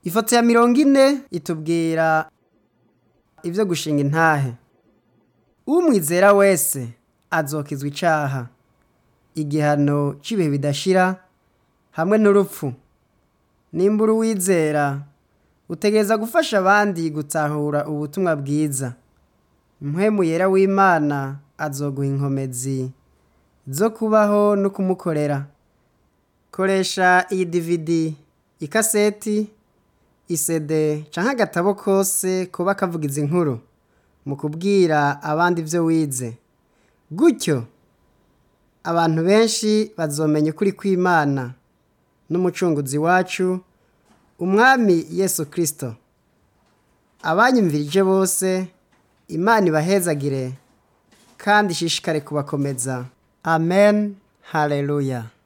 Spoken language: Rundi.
ifoto ya mirongo ine itubwira ibyo gushinga intahe umwizera wese azokizwa icaha igihano cy'ibihe bidashira hamwe n'urupfu nimbura uwizera utegereza gufasha abandi gutahura ubutumwa bwiza mpwemu yera w'imana azoguha inkomezi zo kubaho no kumukorera koresha iyi dividi ikaseti isede canke agatabo kose kuba kavuga izi nkuru mu kubwira abandi ibyo wize gutyo abantu benshi bazomenya ukuri kw'imana n'umucunguzi wacu umwami yesu kirisito abanyumvirije bose imana ibahezagire kandi ishishikare kubakomeza amen haleluya